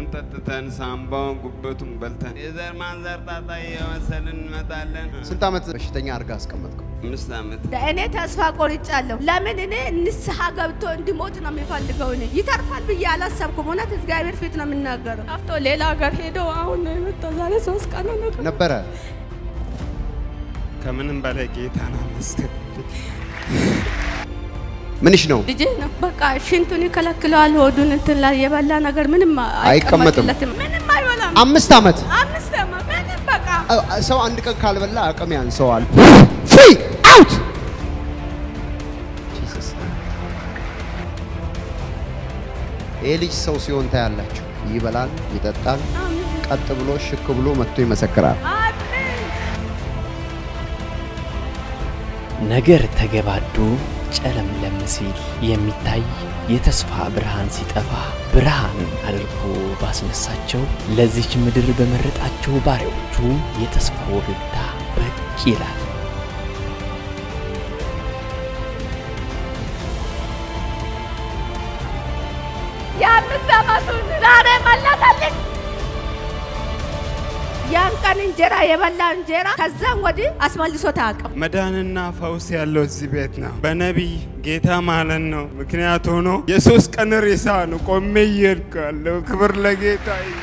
ጠጥተን ሳምባውን ጉበቱን በልተን የዘር ማንዘር ጣጣ እየመሰልን እንመጣለን። ስንት ዓመት በሽተኛ አድርጋ አስቀመጥከው? አምስት ዓመት እኔ ተስፋ ቆርጫለሁ። ለምን እኔ ንስሐ ገብቶ እንዲሞት ነው የሚፈልገው። እኔ ይተርፋል ብዬ አላሰብኩም። እውነት እግዚአብሔር ፊት ነው የምናገረው። ጠፍቶ ሌላ ሀገር ሄዶ አሁን ነው የመጣው። ዛሬ ሶስት ቀን ነው። ነበረ ከምንም በላይ ጌታን አመስግን። ምንሽ ነው? ልጄ ነው በቃ ሽንቱን ይከለክለዋል። ሆዱን እንትን ላይ የበላ ነገር ምንም አይቀመጥም። አይቀመጥለትም። ምንም አይበላም። አምስት ዓመት አምስት ዓመት ምንም በቃ አ- አ- ሰው አንድ ቀን ካልበላ አቅም ያንሰዋል። ፍሪ አውት ጂሰስ ይህ ልጅ ሰው ሲሆን ታያላችሁ። ይበላል፣ ይጠጣል፣ አሜን ቀጥ ብሎ ሽክ ብሎ መጥቶ ይመሰክራል። አሜን። ነገር ተገባዶ ጨለምለም ሲል የሚታይ የተስፋ ብርሃን ሲጠፋ ብርሃን አድርጎ ባስነሳቸው ለዚች ምድር በመረጣቸው ባሪያዎቹ የተስፋ ወገግታ ብቅ ይላል። የአምስት ዓመቱን ዛሬ መለሰልኝ። ያን ቀን እንጀራ የበላ እንጀራ ከዛም ወዲህ አስመልሶት አያውቅም። መዳንና ፈውስ ያለው እዚህ ቤት ነው። በነቢይ ጌታ ማለት ነው። ምክንያት ሆኖ የሶስት ቀን ሬሳ ነው ቆሜ እየሄድኩ ያለው። ክብር ለጌታ ይሁን።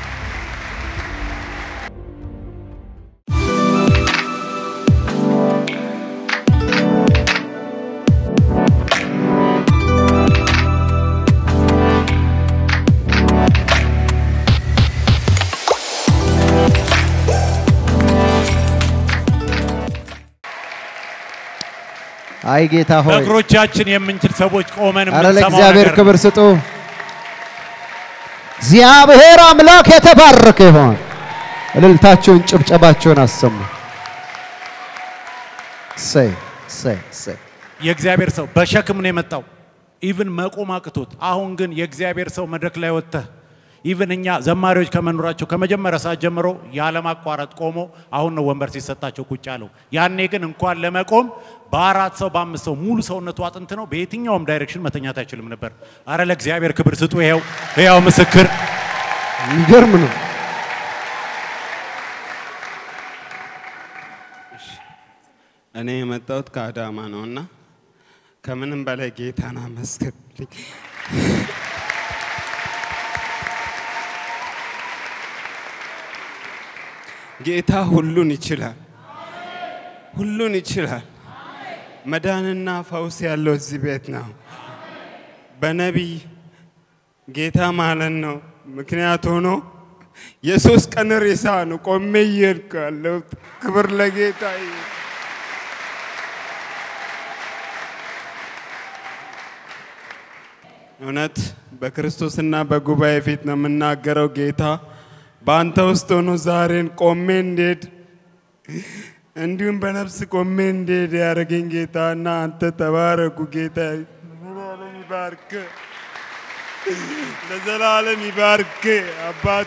አይ ጌታ ሆይ፣ በእግሮቻችን የምንችል ሰዎች ቆመን አረ የምንሰማው ለእግዚአብሔር ነገር ክብር ስጡ። እግዚአብሔር አምላክ የተባረከ ይሆን። እልልታቸውን ጭብጨባቸውን አሰሙ። ሰይ ሰይ ሰይ የእግዚአብሔር ሰው በሸክም ነው የመጣው። ኢቭን መቆም አቅቶት፣ አሁን ግን የእግዚአብሔር ሰው መድረክ ላይ ወጥተህ ኢቭን እኛ ዘማሪዎች ከመኖራቸው ከመጀመሪያ ሰዓት ጀምሮ ያለማቋረጥ ቆሞ አሁን ነው ወንበር ሲሰጣቸው ቁጭ ያለው። ያኔ ግን እንኳን ለመቆም በአራት ሰው በአምስት ሰው ሙሉ ሰውነቱ አጥንት ነው። በየትኛውም ዳይሬክሽን መተኛት አይችልም ነበር። አረ ለእግዚአብሔር ክብር ስጡ። ይኸው ይኸው ምስክር የሚገርም ነው። እኔ የመጣሁት ከአዳማ ነው እና ከምንም በላይ ጌታን አመስግን። ጌታ ሁሉን ይችላል፣ ሁሉን ይችላል። መዳንና ፈውስ ያለው እዚህ ቤት ነው። በነቢይ ጌታ ማለት ነው። ምክንያት ሆኖ የሶስት ቀን ሬሳ ነው ቆሜ እየሄድኩ ያለሁት። ክብር ለጌታ ይሁን። እውነት በክርስቶስና በጉባኤ ፊት ነው የምናገረው። ጌታ በአንተ ውስጥ ሆኖ ዛሬን ቆሜ እንዴድ እንዲሁም በነፍስ ቆሜ እንዴድ ያደረገኝ ጌታ እና አንተ ተባረኩ። ጌታ ለዘላለም ይባርክ፣ ለዘላለም ይባርክ አባቴ።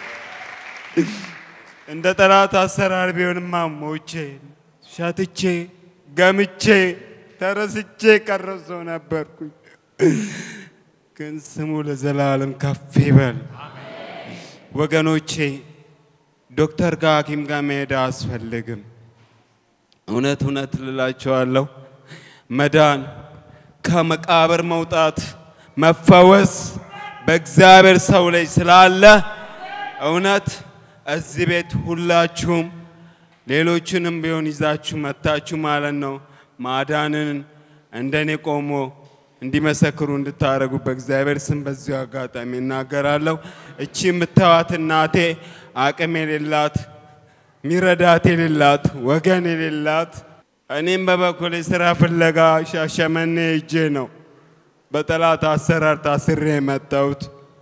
እንደ ጠላት አሰራር ቢሆንማ ሞቼ ሻትቼ ገምቼ ተረስቼ ቀረው ሰው ነበርኩኝ። ግን ስሙ ለዘላለም ከፍ ይበል። ወገኖቼ ዶክተር ጋር ሐኪም ጋር መሄድ አያስፈልግም። እውነት እውነት ልላቸዋለሁ መዳን ከመቃብር መውጣት መፈወስ በእግዚአብሔር ሰው ላይ ስላለ እውነት እዚህ ቤት ሁላችሁም ሌሎችንም ቢሆን ይዛችሁ መታችሁ ማለት ነው ማዳንን እንደኔ ቆሞ እንዲመሰክሩ እንድታደርጉ በእግዚአብሔር ስም በዚሁ አጋጣሚ እናገራለሁ። እቺ የምታዩት እናቴ አቅም የሌላት ሚረዳት የሌላት ወገን የሌላት እኔም በበኩሌ ስራ ፍለጋ ሻሸመኔ ሄጄ ነው በጠላት አሰራር ታስሬ የመጣሁት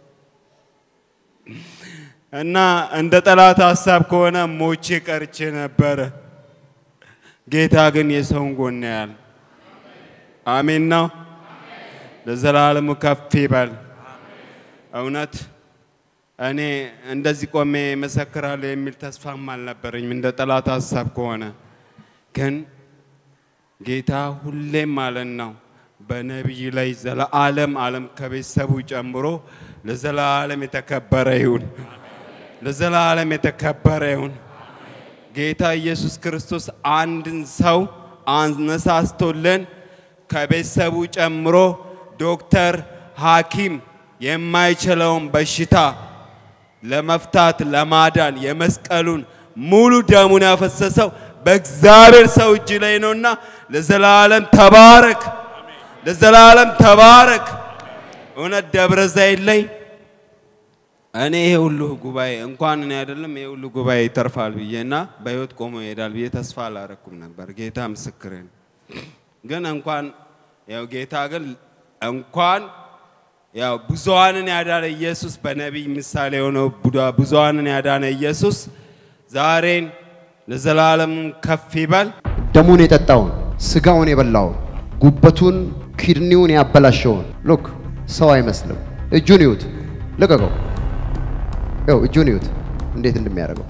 እና እንደ ጠላት ሀሳብ ከሆነ ሞቼ ቀርቼ ነበረ። ጌታ ግን የሰውን ጎን ያያል። አሜን ነው። ለዘላለሙ ከፍ ይበል። እውነት እኔ እንደዚህ ቆሜ መሰክራለሁ የሚል ተስፋም አልነበረኝም እንደ ጠላት ሀሳብ ከሆነ ግን ጌታ ሁሌም ማለት ነው በነቢይ ላይ ዘለዓለም ዓለም ከቤተሰቡ ጨምሮ ለዘላለም የተከበረ ይሁን። ለዘላለም የተከበረ ይሁን። ጌታ ኢየሱስ ክርስቶስ አንድን ሰው አነሳስቶልን ከቤተሰቡ ጨምሮ ዶክተር፣ ሐኪም የማይችለውን በሽታ ለመፍታት ለማዳን የመስቀሉን ሙሉ ደሙን ያፈሰሰው በእግዚአብሔር ሰው እጅ ላይ ነውና ለዘላለም ተባረክ፣ ለዘላለም ተባረክ። እውነት ደብረ ዘይት ላይ እኔ ይሄ ሁሉ ጉባኤ እንኳን እኔ አይደለም ይሄ ሁሉ ጉባኤ ይተርፋል ብዬና በህይወት ቆሞ ይሄዳል ብዬ ተስፋ አላረኩም ነበር። ጌታ ምስክሬ ነው። ግን እንኳን ያው ጌታ ግን እንኳን ያው ብዙሃንን ያዳነ ኢየሱስ በነቢይ ምሳሌ የሆነው ቡዳ- ብዙሃንን ያዳነ ኢየሱስ ዛሬን ለዘላለም ከፍ ይበል። ደሙን የጠጣውን ስጋውን የበላውን ጉበቱን ኪድኒውን ያበላሸውን ሉክ ሰው አይመስልም። እጁን ይዩት፣ ልቀቀው። ይኸው እጁን ይዩት እንዴት እንደሚያደርገው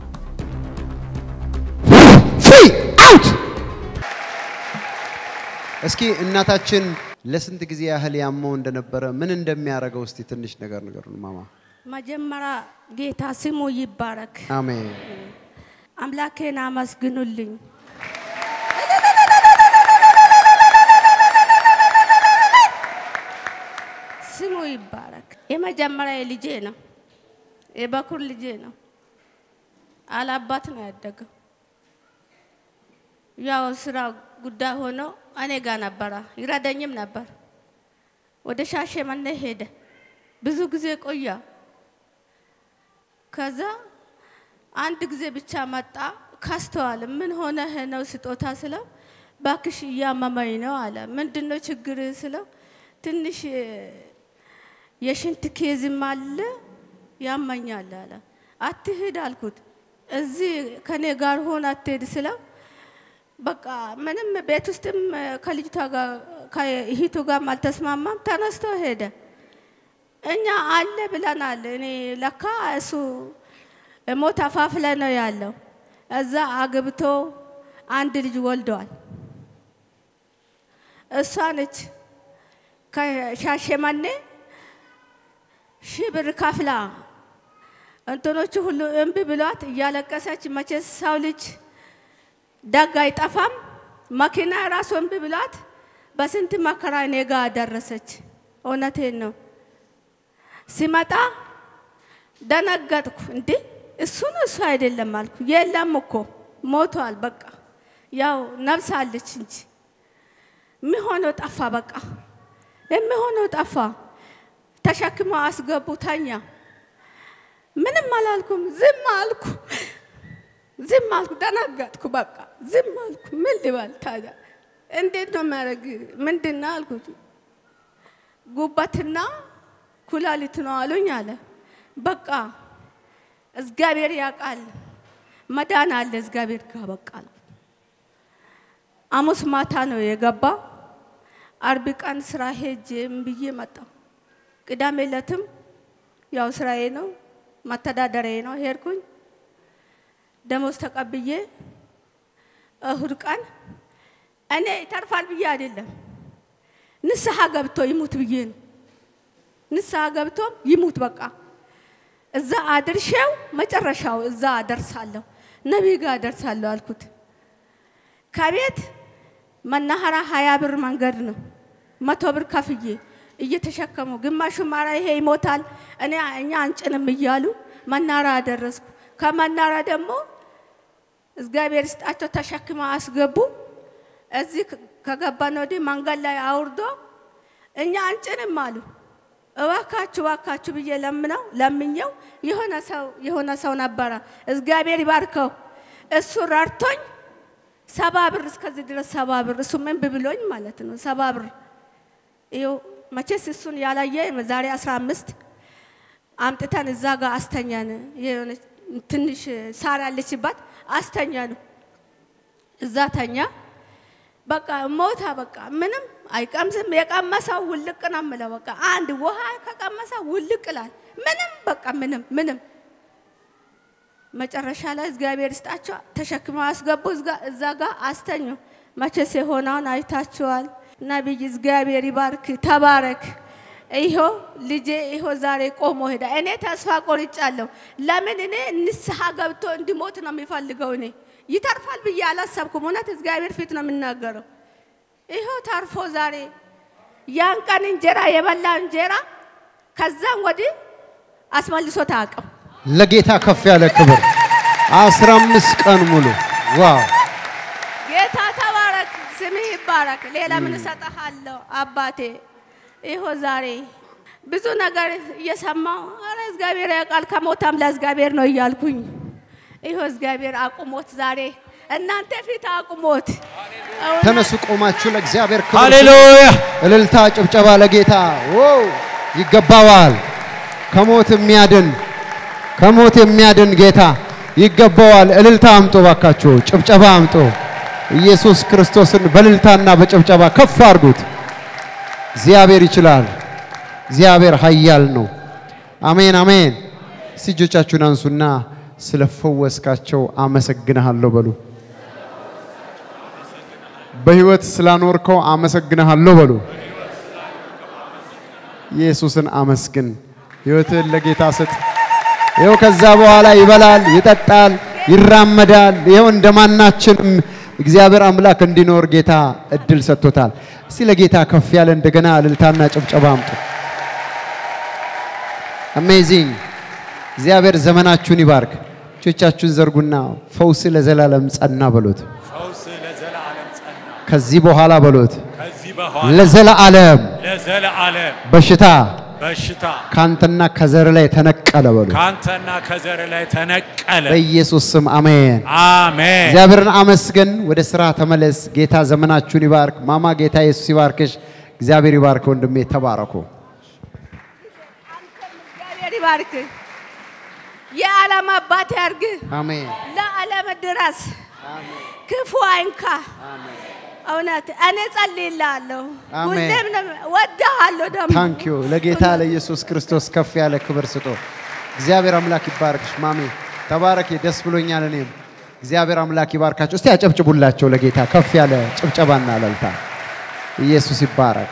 ፍሪ አውት። እስኪ እናታችን ለስንት ጊዜ ያህል ያመው እንደነበረ ምን እንደሚያደርገው እስቲ ትንሽ ነገር ንገሩን ማማ። መጀመሪያ ጌታ ስሙ ይባረክ። አሜን። አምላኬን አመስግኑልኝ። ስሙ ይባረክ። የመጀመሪያ ልጄ ነው፣ የበኩር ልጄ ነው። አላባት ነው ያደገው። ያው ስራ ጉዳይ ሆኖ እኔ ጋር ነበረ፣ ይረዳኝም ነበር። ወደ ሻሸመኔ ሄደ፣ ብዙ ጊዜ ቆያ። ከዛ አንድ ጊዜ ብቻ መጣ። ካስተዋል ምን ሆነህ ነው ስጦታ ስለው ባክሽ እያመመኝ ነው አለ። ምንድን ነው ችግር ስለው ትንሽ የሽንት ኬዝም አለ ያመኛል አለ። አትሂድ አልኩት። እዚህ ከኔ ጋር ሆን አትሄድ ስለው በቃ ምንም ቤት ውስጥም ከልጅቷ ጋር ከእህቱ ጋር አልተስማማም። ተነስቶ ሄደ። እኛ አለ ብለናል። እኔ ለካ እሱ ሞት አፋፍ ላይ ነው ያለው። እዛ አግብቶ አንድ ልጅ ወልደዋል። እሷ ነች ከሻሸመኔ ሺህ ብር ከፍላ እንትኖቹ ሁሉ እምቢ ብሏት እያለቀሰች መቼስ ሰው ልጅ ደግ አይጠፋም። መኪና ራሱ እምቢ ብሏት በስንት መከራ እኔ ጋ ደረሰች። እውነቴን ነው። ሲመጣ ደነገጥኩ። እንዴ እሱ ነው እሱ አይደለም አልኩ። የለም እኮ ሞቷል። በቃ ያው ነፍስ አለች እንጂ የሚሆነው ጠፋ። በቃ የሚሆነው ጠፋ። ተሸክመ አስገቡ። ተኛ። ምንም አላልኩም። ዝም አልኩ። ዝም አልኩ። ደነገጥኩ። በቃ ዝም አልኩ። ምን ልበል ታዲያ? እንዴት ነው የሚያደርግ? ምንድን ነው አልኩት። ጉበትና ኩላሊት ነው አሉኝ አለ። በቃ እግዚአብሔር ያውቃል፣ መዳን አለ እግዚአብሔር ጋር በቃ አልኩት። ሐሙስ ማታ ነው የገባ። አርብ ቀን ስራ ሄጄ ብዬ መጣሁ። ቅዳሜ ዕለትም ያው ስራዬ ነው መተዳደሪያዬ ነው ሄድኩኝ። ደሞዝ ተቀብዬ እሁድ ቀን እኔ ይተርፋል ብዬ አይደለም ንስሐ ገብቶ ይሙት ብዬ ነው። ንስሐ ገብቶ ይሙት በቃ እዛ አድርሼው መጨረሻው እዛ አደርሳለሁ፣ ነቢይ ጋር አደርሳለሁ አልኩት። ከቤት መናኸራ ሀያ ብር መንገድ ነው። መቶ ብር ከፍዬ እየተሸከሙ ግማሹ ማራ ይሄ ይሞታል እኔ እኛ አንጭንም እያሉ መናራ አደረስኩ። ከመናራ ደግሞ እግዚአብሔር ስጣቸው ተሸክመ አስገቡ። እዚህ ከገባን ወዲህ መንገድ ላይ አውርዶ እኛ አንጭንም አሉ። እባካችሁ እባካችሁ ብዬ ለምነው ለምኘው የሆነ ሰው የሆነ ሰው ነበረ እግዚአብሔር ይባርከው እሱ ረድቶኝ ሰባ ብር እስከዚህ ድረስ ሰባ ብር እሱ ምን ብብሎኝ ማለት ነው ሰባ ብር ይኸው መቼስ እሱን ያላየ ዛሬ አስራ አምስት አምጥተን እዛ ጋር አስተኛን። የሆነች ትንሽ ሳር ያለችባት አስተኛ ነው። እዛ ተኛ። በቃ ሞታ። በቃ ምንም አይቀምስም። የቀመሰው ውልቅ ነው የምለው። በቃ አንድ ውሃ ከቀመሰ ውልቅ ላል ምንም በቃ ምንም ምንም። መጨረሻ ላይ እግዚአብሔር ይስጣቸው ተሸክመው አስገቡ። እዛ ጋር አስተኙ። መቼስ የሆነውን አይታችኋል። ነቢይ እግዚአብሔር ይባርክ፣ ተባረክ። ይሆ ልጄ ይሆ ዛሬ ቆሞ ሄዳ። እኔ ተስፋ ቆርጫለሁ። ለምን እኔ ንስሐ ገብቶ እንዲሞት ነው የሚፈልገው። እኔ ይተርፋል ብዬ አላሰብኩም። እውነት እግዚአብሔር ፊት ነው የምናገረው። ይሆ ተርፎ ዛሬ ያን ቀን እንጀራ የበላ እንጀራ ከዛም ወዲህ አስመልሶ ታቅም ለጌታ ከፍ ያለ ክብር አስራ አምስት ቀን ሙሉ ዋው! ጌታ ተባረክ፣ ስምህ ይባረክ። ሌላ ምን እሰጥሃለሁ አባቴ? ይሆ ዛሬ ብዙ ነገር እየሰማሁ አረ እግዚአብሔር ያውቃል ከሞታም ለእግዚአብሔር ነው እያልኩኝ ይሆ እግዚአብሔር አቁሞት ዛሬ እናንተ ፊት አቁሞት እውነት ተነሱ ቆማችሁ ለእግዚአብሔር ክብር ስጡ። ሃሌሉያ እልልታ፣ ጭብጨባ ለጌታ ዋው! ይገባዋል። ከሞት የሚያድን ከሞት የሚያድን ጌታ ይገባዋል። እልልታ አምጦ ባካችሁ፣ ጭብጨባ አምጦ ኢየሱስ ክርስቶስን በእልልታና በጭብጨባ ከፍ አድርጉት። እግዚአብሔር ይችላል። እግዚአብሔር ኃያል ነው። አሜን አሜን። እስቲ እጆቻችሁን አንሱና ስለፈወስካቸው አመሰግንሃለሁ በሉ። በህይወት ስላኖርከው አመሰግንሃለሁ በሉ። ኢየሱስን አመስግን። ህይወትህን ለጌታ ስጥ። ይኸው ከዛ በኋላ ይበላል፣ ይጠጣል፣ ይራመዳል። ይኸው እንደማናችንም እግዚአብሔር አምላክ እንዲኖር ጌታ እድል ሰጥቶታል። እስቲ ለጌታ ከፍ ያለ እንደገና እልልታና ጭብጨባ አምጡ። አሜዚንግ! እግዚአብሔር ዘመናችሁን ይባርክ። እጆቻችሁን ዘርጉና ፈውስ ለዘላለም ጸና በሉት። ፈውስ ለዘላለም ጸና። ከዚህ በኋላ በሉት ከዚህ በኋላ ለዘላለም ለዘላለም በሽታ በሽታ ካንተና ከዘር ላይ ተነቀለ በሉ። ካንተና ከዘር ላይ ተነቀለ። በኢየሱስ ስም አሜን። አሜን። እግዚአብሔርን አመስግን። ወደ ስራ ተመለስ። ጌታ ዘመናችሁን ይባርክ። ማማ ጌታ ኢየሱስ ይባርክሽ። እግዚአብሔር ይባርክ። ወንድሜ ተባረኩ። እግዚአብሔር ይባርክ። የዓለም አባት ያርግ። አሜን። ለዓለም ድረስ ክፉ አይንካ። እውነት እኔ ጸልይልሃለሁ። አሜን። ሁሌም ነው ወድሃለሁ። ደግሞ ታንክ ዩ ለጌታ ለኢየሱስ ክርስቶስ ከፍ ያለ ክብር ስጦ። እግዚአብሔር አምላክ ይባርክሽ ማሜ፣ ተባረኪ። ደስ ብሎኛል። እኔም እግዚአብሔር አምላክ ይባርካቸው። እስቲ ያጨብጭቡላቸው ለጌታ ከፍ ያለ ጭብጨባና እልልታ። ኢየሱስ ይባረክ።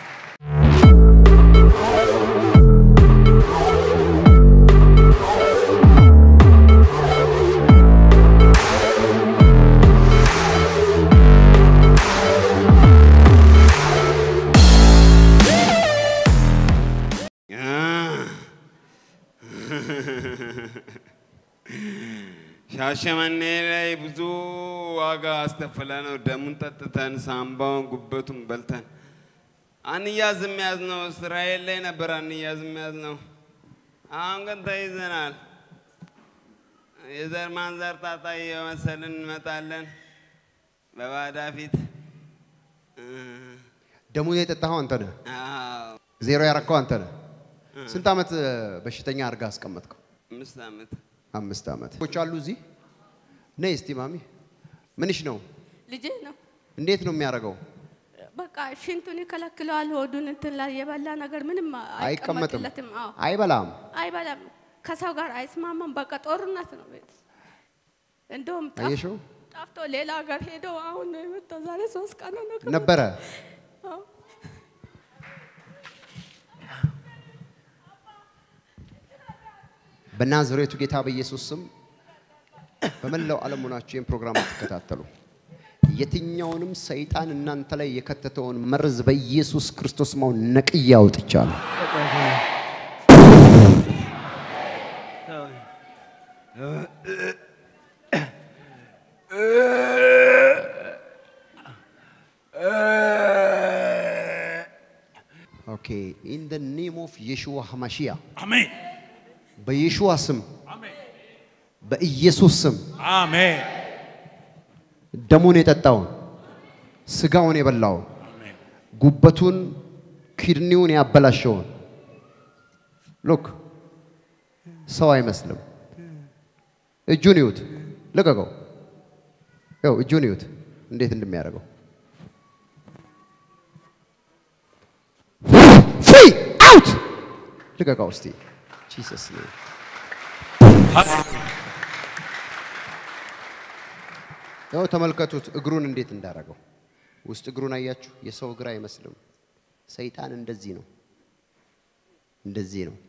ሻሸመኔ ላይ ብዙ ዋጋ አስከፍለ ነው ደሙን ጠጥተን ሳምባውን ጉበቱን በልተን አንያዝም ያዝ ነው። እስራኤል ላይ ነበር አንያዝም ያዝ ነው። አሁን ግን ተይዘናል። የዘር ማንዘር ጣጣ እየመሰልን እንመጣለን በባዳ ፊት እ፣ ደሙን የጠጣኸው አንተ ነህ። አዎ፣ ዜሮ ያረከው አንተ ነህ። ስንት ዓመት እ፣ በሽተኛ አድርጋ አስቀመጥከው? አምስት ዓመት አምስት ዓመት። ች አሉ እዚህ ነይ እስቲ ማሚ፣ ምንሽ ነው? ልጄ ነው። እንዴት ነው የሚያደርገው? በቃ ሽንቱን ይከለክለዋል። ሆዱን እንትን ላይ የበላ ነገር ምንም አይቀመጥም፣ አይቀመጥለትም። አዎ አይበላም። አይበላም። ከሰው ጋር አይስማማም። በቃ ጦርነት ነው ቤት። እንደውም ጠፍ- አየሽው? ጠፍቶ ሌላ ሀገር ሄዶ አሁን ነው የመጣው። ዛሬ ሶስት ቀን ነው ከመጣ። ነበረ አዎ። በናዝሬቱ ጌታ በኢየሱስ ስም በመላው ዓለም ሆናችሁ ይህን ፕሮግራም ትከታተሉ። የትኛውንም ሰይጣን እናንተ ላይ የከተተውን መርዝ በኢየሱስ ክርስቶስ ማው ነቅዬ አውጥቻለሁ። ኦኬ ኢን ደ ኔም ኦፍ የሽዋ ሐማሺያ አሜን በየሽዋ ስም አሜን በኢየሱስ ስም አሜን ደሙን የጠጣውን ስጋውን የበላውን አሜን ጉበቱን ኪድኒውን ያበላሸውን ሉክ ሰው አይመስልም። እጁን ይዩት፣ ልቀቀው። ይኸው እጁን ይዩት እንዴት እንደሚያደርገው ፍሪ አውት ልቀቀው እስቲ ጂሰስ ኔም ያው ተመልከቱት እግሩን እንዴት እንዳደረገው ውስጥ እግሩን አያችሁ? የሰው እግር አይመስልም። ሰይጣን እንደዚህ ነው፣ እንደዚህ ነው።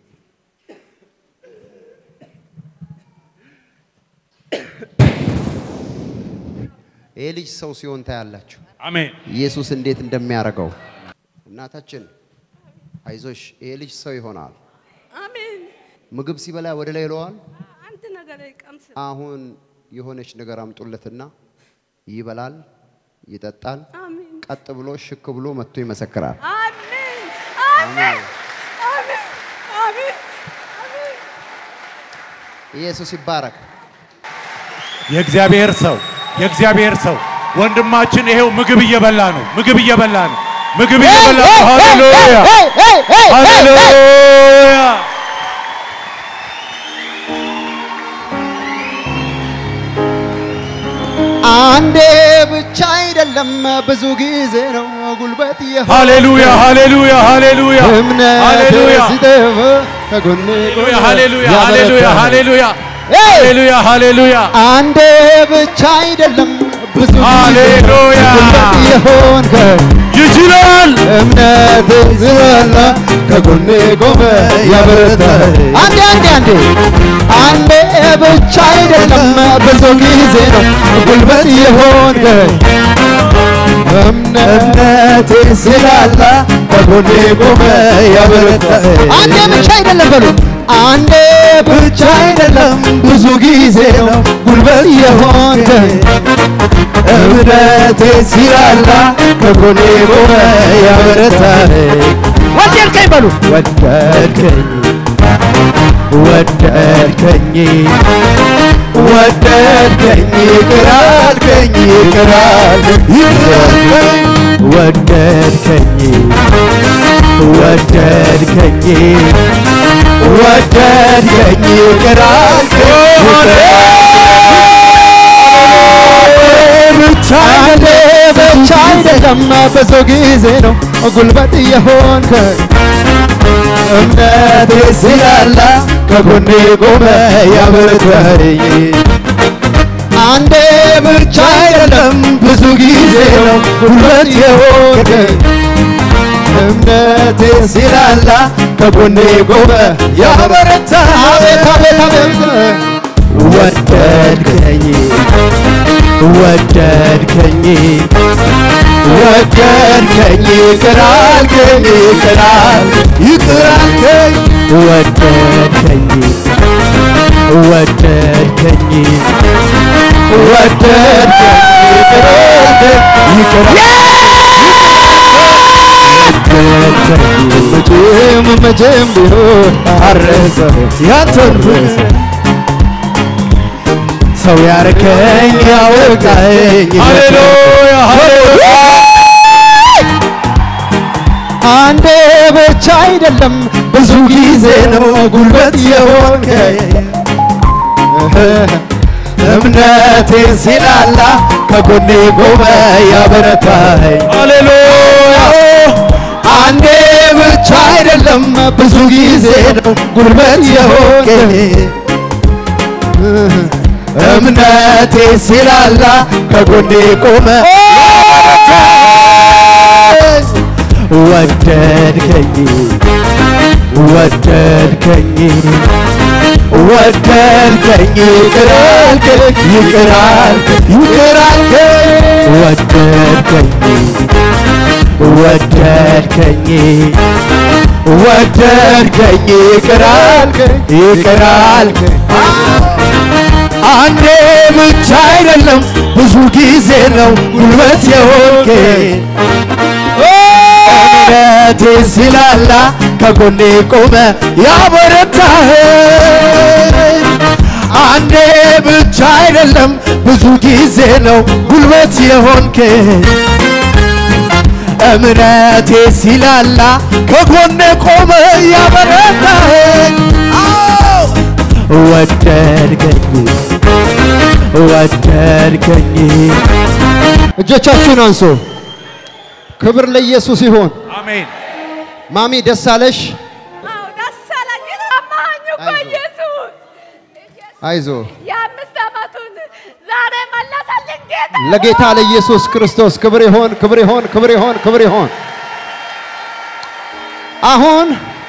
ይህ ልጅ ሰው ሲሆን ታያላችሁ። አሜን። ኢየሱስ እንዴት እንደሚያደርገው። እናታችን አይዞሽ፣ ይሄ ልጅ ሰው ይሆናል። አሜን። ምግብ ሲበላ ወደ ላይ ይለዋል። አንድ ነገር ይቀምስ። አሁን የሆነች ነገር አምጡለትና ይበላል፣ ይጠጣል። አሜን። ቀጥ ብሎ ሽክ ብሎ መጥቶ ይመሰክራል። አሜን። አሜን። አሜን። አሜን። አሜን። ኢየሱስ ይባረክ። የእግዚአብሔር ሰው የእግዚአብሔር ሰው ወንድማችን ይሄው ምግብ እየበላ ነው። ምግብ እየበላ ነው። ምግብ እየበላ ነው። ሃሌሉያ ሃሌሉያ። አንዴ ብቻ አይደለም ብዙ ጊዜ ነው ጉልበት የሆነ ሃሌሉያ ሃሌሉያ ሃሌሉያ እምነት ሃሌሉያ ሲጠፋ ከጎኔ ሃሌሉያ ሃሌሉያ ያበረታል። ሃሌሉያ ኤይ! ሃሌሉያ ሃሌሉያ አንዴ ብቻ አይደለም ብዙ ጊዜ ሃሌሉያ ጉልበት የሆንከ ይችላል እምነት ዝበላ ከጎኔ ቆመ ያበረታል። አንዴ አንዴ አንዴ አንዴ ብቻ አይደለም ብዙ ጊዜ ነው ጉልበት የሆንከ እምነቴ ስላላ ከጎኔ ቆመ ያበረታል። አንዴ ብቻ አይደለም በሉ አንዴ ብቻ አይደለም ብዙ ጊዜ ነው ጉልበት የሆንከ እምነቴ ሲላላ ከጎኔ ቆመ ያበረታል። ወደድከኝ በሉ ወደድከኝ ወደድከኝ ወደድከኝ ይቅር አልከኝ ይቅር አልከኝ ይቅር አልከኝ ወደድከኝ ወደድከኝ ወደድከኝ ይቅር አልከኝ ብቻ ብቻ አይደለም ብዙ ጊዜ ነው ጉልበት የሆንከ እምነቴ ስላላ ከጎኔ ቆመ ያበረታኝ አንዴ ብቻ አይደለም ብዙ ጊዜ ነው ጉልበት የሆንከ እምነቴ ሲላላ ከጎኔ ቆመ ያበረታ አቤት አቤት አቤት ወደድከኝ ወደድከኝ ወደድከኝ ይቅር አልከኝ ይቅር አልከኝ ይቅር አልከኝ ወደድከኝ ወደድከኝ ወደድከኝ ይቅር አልከኝ ይቅር ወደድከኝ መቼም መቼም ቢሆን አረሰው ያንተን ፍቅር ሰው ያርከኝ ያወቃኝ ሃሌሉያ ሃሌሉያ አንዴ ብቻ አይደለም ብዙ ጊዜ ነው ጉልበት የሆንከኝ እምነቴ ሲላላ ከጎኔ ቆመ ያበረታኝ ሃሌሉያ አንዴ ብቻ አይደለም ብዙ ጊዜ ነው ጉልበት የሆንከኝ እምነቴ ሲላላ ከጎኔ ቆመ ወደድከኝ ወደድከኝ ወደድከኝ ይቅር አልከኝ ይቅር አልከኝ ይቅር አልከኝ ወደድከኝ ወደድከኝ ወደድከኝ ይቅር አልከኝ ይቅር አልከኝ አንዴ ብቻ አይደለም ብዙ ጊዜ ነው ጉልበት የሆንከኝ እምነቴ ሲላላ ከጎኔ ቆመ ያበረታኸኝ አንዴ ብቻ አይደለም ብዙ ጊዜ ነው ጉልበት የሆንከኝ እምነቴ ሲላላ ከጎኔ ቆመ ያበረታኸኝ አዎ ወደድከኝ ወደድከኝ እጆቻችሁን አንሱ ክብር ለኢየሱስ ይሁን አሜን ማሚ ደስ አለሽ አዎ ደስ አለኝ። አማኝ እኮ አይዞህ። ኢየሱስ አይዞ የአምስት ዓመቱን ዛሬ መለሰልኝ ጌታ። ለጌታ ለኢየሱስ ክርስቶስ ክብር ይሆን፣ ክብር ይሆን፣ ክብር ይሆን፣ ክብር ይሆን። አሁን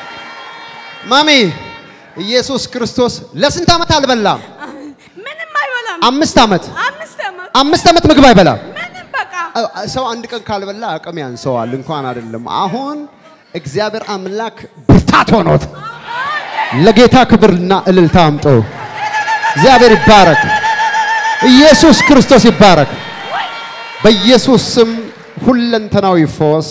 ማሚ ኢየሱስ ክርስቶስ ለስንት ዓመት አልበላም? ምንም አይበላም። አምስት ዓመት አምስት ዓመት አምስት ዓመት ምግብ አይበላም። ምንም በቃ አ- ሰው አንድ ቀን ካልበላ አቅም ያንሰዋል፣ እንኳን አይደለም። አሁን እግዚአብሔር አምላክ ብርታት ሆኖት ለጌታ ክብርና እልልታ አምጦ እግዚአብሔር ይባረክ፣ ኢየሱስ ክርስቶስ ይባረክ። በኢየሱስ ስም ሁለንተናዊ ፎስ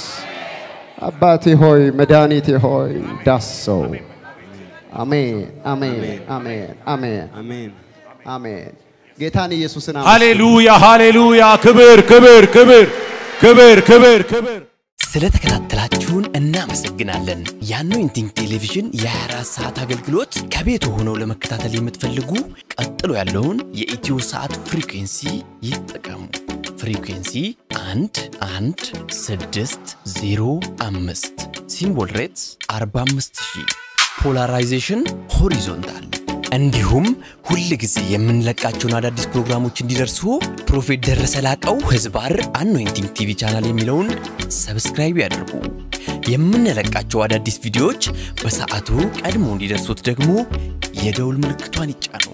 አባቴ ሆይ መድኃኒቴ ሆይ ዳሰው። አሜን፣ አሜን፣ አሜን፣ አሜን፣ አሜን። አሜን። ጌታን ኢየሱስን አመስግኑ። ሃሌሉያ ሃሌሉያ! ክብር ክብር ክብር ክብር ክብር ክብር ስለተከታተላችሁን እናመሰግናለን። የአኖይንቲንግ ቴሌቪዥን የ24 ሰዓት አገልግሎት ከቤት ሆነው ለመከታተል የምትፈልጉ ቀጥሎ ያለውን የኢትዮ ሰዓት ፍሪኩንሲ ይጠቀሙ። ፍሪኩንሲ 1 1 6 0 5 ሲምቦል ሬትስ 45000 ፖላራይዜሽን ሆሪዞንታል እንዲሁም ሁል ጊዜ የምንለቃቸውን አዳዲስ ፕሮግራሞች እንዲደርሱ ፕሮፌት ደረሰ ላቀው ህዝባር አኖይንቲንግ ቲቪ ቻናል የሚለውን ሰብስክራይብ ያድርጉ። የምንለቃቸው አዳዲስ ቪዲዮዎች በሰዓቱ ቀድሞ እንዲደርሱት ደግሞ የደውል ምልክቷን ይጫኑ።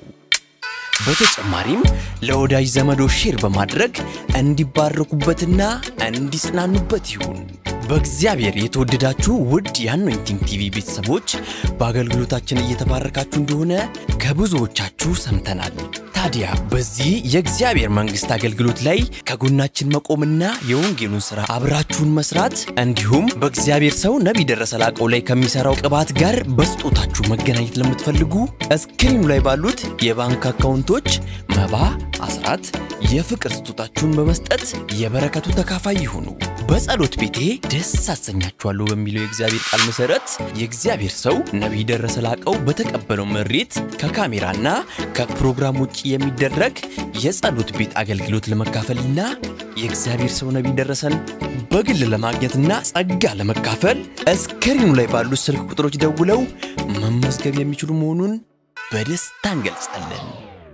በተጨማሪም ለወዳጅ ዘመዶ ሼር በማድረግ እንዲባረኩበትና እንዲጽናኑበት ይሁን። በእግዚአብሔር የተወደዳችሁ ውድ የአኖይንቲንግ ቲቪ ቤተሰቦች በአገልግሎታችን እየተባረካችሁ እንደሆነ ከብዙዎቻችሁ ሰምተናል። ታዲያ በዚህ የእግዚአብሔር መንግሥት አገልግሎት ላይ ከጎናችን መቆምና የወንጌሉን ሥራ አብራችሁን መስራት እንዲሁም በእግዚአብሔር ሰው ነቢይ ደረሰ ላቀው ላይ ከሚሠራው ቅባት ጋር በስጦታችሁ መገናኘት ለምትፈልጉ እስክሪኑ ላይ ባሉት የባንክ አካውንቶች መባ፣ አስራት፣ የፍቅር ስጦታችሁን በመስጠት የበረከቱ ተካፋይ ይሁኑ። በጸሎት ቤቴ ደስ አሰኛችኋለሁ በሚለው የእግዚአብሔር ቃል መሠረት የእግዚአብሔር ሰው ነቢይ ደረሰ ላቀው በተቀበለው መሬት ከካሜራና ከፕሮግራም ውጭ የሚደረግ የጸሎት ቤት አገልግሎት ለመካፈልና የእግዚአብሔር ሰው ነቢይ ደረሰን በግል ለማግኘትና ጸጋ ለመካፈል እስክሪኑ ላይ ባሉት ስልክ ቁጥሮች ደውለው መመዝገብ የሚችሉ መሆኑን በደስታ እንገልጻለን።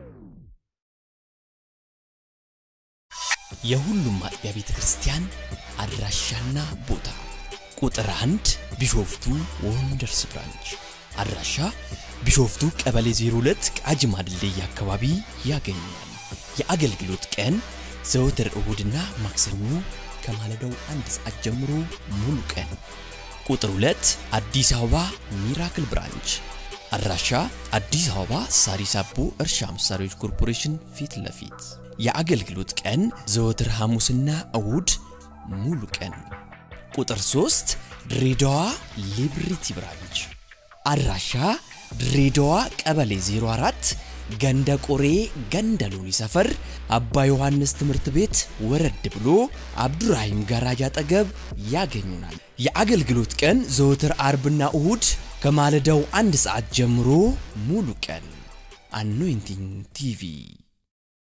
የሁሉም አጥቢያ ቤተ ክርስቲያን አድራሻና ቦታ ቁጥር አንድ ቢሾፍቱ ወንደርስ ብራንች አድራሻ ቢሾፍቱ ቀበሌ 02 ቃጂማ ድልድይ አካባቢ ያገኛል። የአገልግሎት ቀን ዘወትር እሁድና ማክሰኞ ከማለዳው አንድ ሰዓት ጀምሮ ሙሉ ቀን። ቁጥር 2 አዲስ አበባ ሚራክል ብራንች አድራሻ አዲስ አበባ ሳሪስ አቦ እርሻ መሳሪያዎች ኮርፖሬሽን ፊት ለፊት የአገልግሎት ቀን ዘወትር ሐሙስና እሁድ ሙሉ ቀን። ቁጥር 3 ድሬዳዋ ሊብሪቲ ብራንች አድራሻ ድሬዳዋ ቀበሌ 04 ገንደ ቆሬ ገንደ ሎኒ ሰፈር አባ ዮሐንስ ትምህርት ቤት ወረድ ብሎ አብዱራሂም ጋራጅ አጠገብ ያገኙናል። የአገልግሎት ቀን ዘወትር አርብና እሁድ ከማለዳው አንድ ሰዓት ጀምሮ ሙሉ ቀን። አኖይንቲንግ ቲቪ